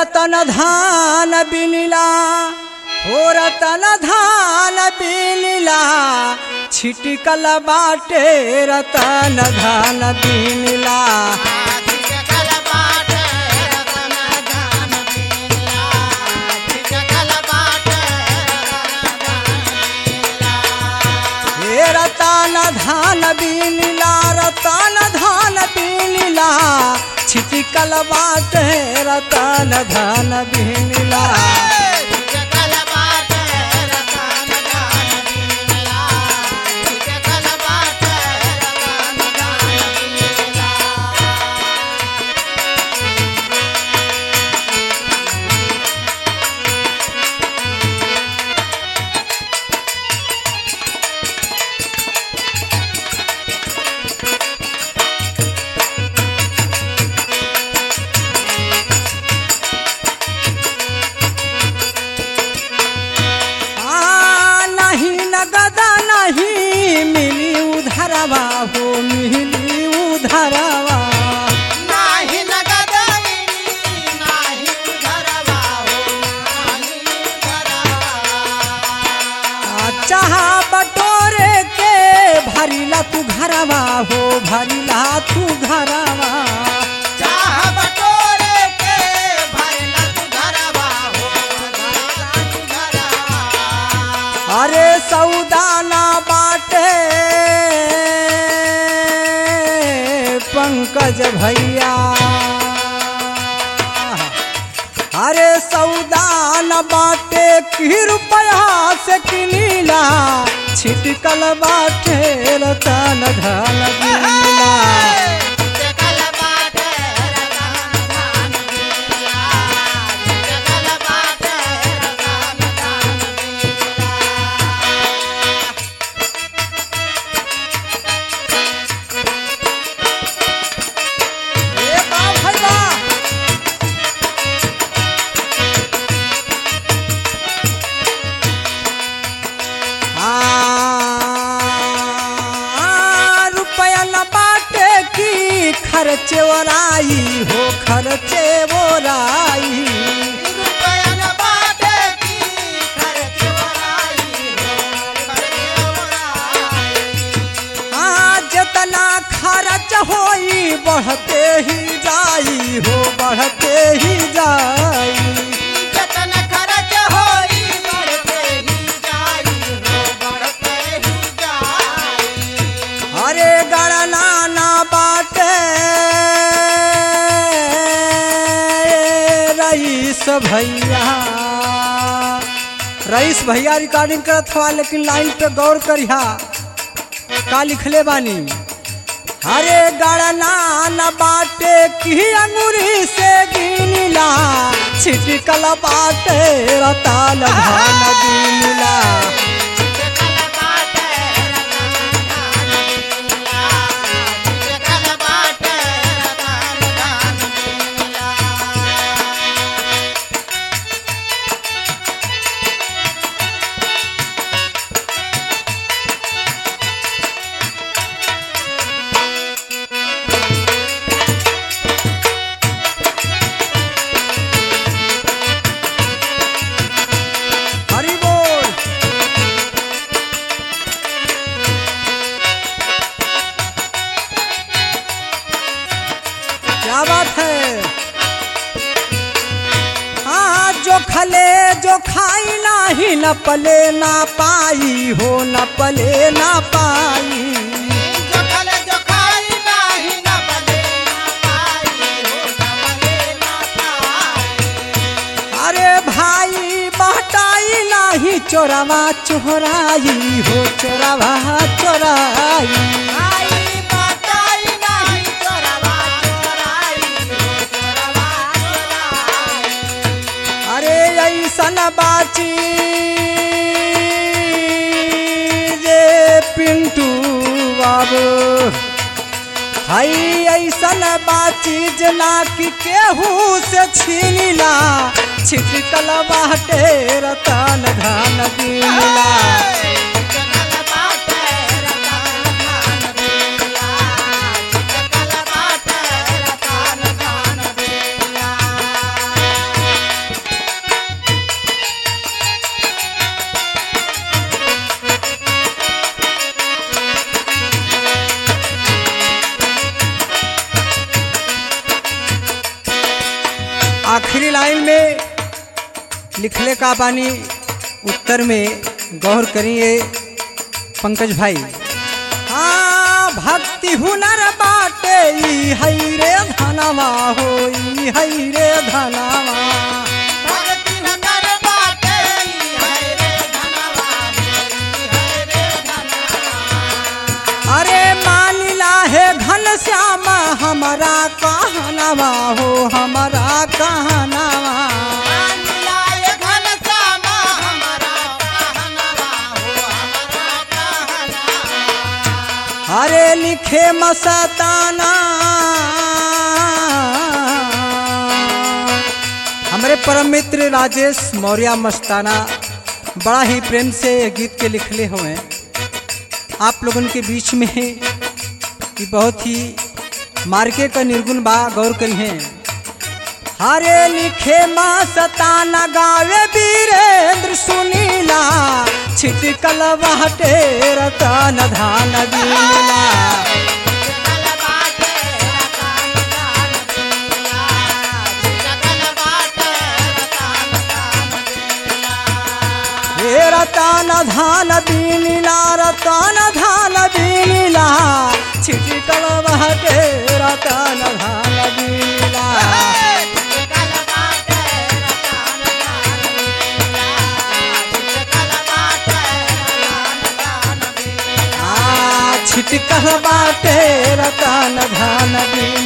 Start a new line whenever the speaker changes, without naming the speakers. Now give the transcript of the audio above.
रतन धान बिनिला हो रतन धान बिनिला छिटकल बाटे रतन धान बिनिला हे रतन धान बिनिला रतन धान बिनिला छिटकल बाटे रतन धान बिनिला आ, नहीं नगदा नहीं मिली उधरवा हो मिली उधरवा आ, चाहा बटोरे के भरिला तू घरवा हो भरिला तू घरवा अरे सौदाना बाटे पंकज भैया अरे सौदान बाटे की रुपया से किनीला छिटकल बाटे रतन धन बिनीला ए बा भैया आ, रुपया न बाटे की खर्चे ओराई हो खर्चे ओराई आ, जितना खर्च होई बढ़ते ही जाई हो बढ़ते ही जाई
जतन खर्च होई बढ़ते ही जाई हो बढ़ते ही जाई
अरे गणना ना बाटे रईस भैया रईस भैया रिकॉर्डिंग करत हुआ लेकिन लाइन पे गौर करिहा का लिखले बानी अरे गणना न बाटे की अंगूरी से गिनला छिटकल बाटे रताल भान गिनला
चिकन बाटे रतन दान मिला चिकन बाटे रतन दान मिला
हरि बोल क्या बात है हाँ जो खले जो खाई नाही न पले ना पाई हो न पले ना पाई
जो खले जो खाई नाही न बले न पाई हो न बले न पाई
अरे भाई बहटाई नाही चोरवा चोराई हो चोरवा चोराई
आई बताई नाही चोरवा चोराई हो चोरवा चोराई
अरे ऐसन बाची रे पिंटू बाबू हई ऐसन बाची जना कि केहू से छीनिला छिटकल बाटे रतन धन दिला
चिकन बाटे रतन दान मिला चिकन बाटे रतन दान मिला
लिखले का बानी उत्तर में गौर करिए पंकज भाई हाँ भक्ति हुनर बाटे ई हई रे धनवा हो ई हई रे धनवा
भक्ति हुनर बाटे ई है रे धनवा ई है रे धनवा
अरे मानिला है घन श्याम हमारा कहनवा हो हमारा कहनवा
मिलाए घन श्यामा हमारा कहनवा हो हमारा कहनवा
अरे लिखे मस्ताना हमारे परम मित्र राजेश मौर्य मस्ताना बड़ा ही प्रेम से ये गीत के लिखले हुए आप लोगन के बीच में ये बहुत ही मार्के का निर्गुण बा गौर करी हैं हरे लिखे माँ सताना गावे वीरेंद्र सुनीला छिटकल बाटे रतन धान बीला
चिकल बाटे रतन दान दिया चिकल बाटे रतन दान दिया
हे रतन धान बीला रतन धान बीला छिटकल बाटे रतन धान बीला
चिकल बाटे रतन दान दिया चिकल बाटे रतन दान दिया
आ छिटकल बाटे रतन धान बीला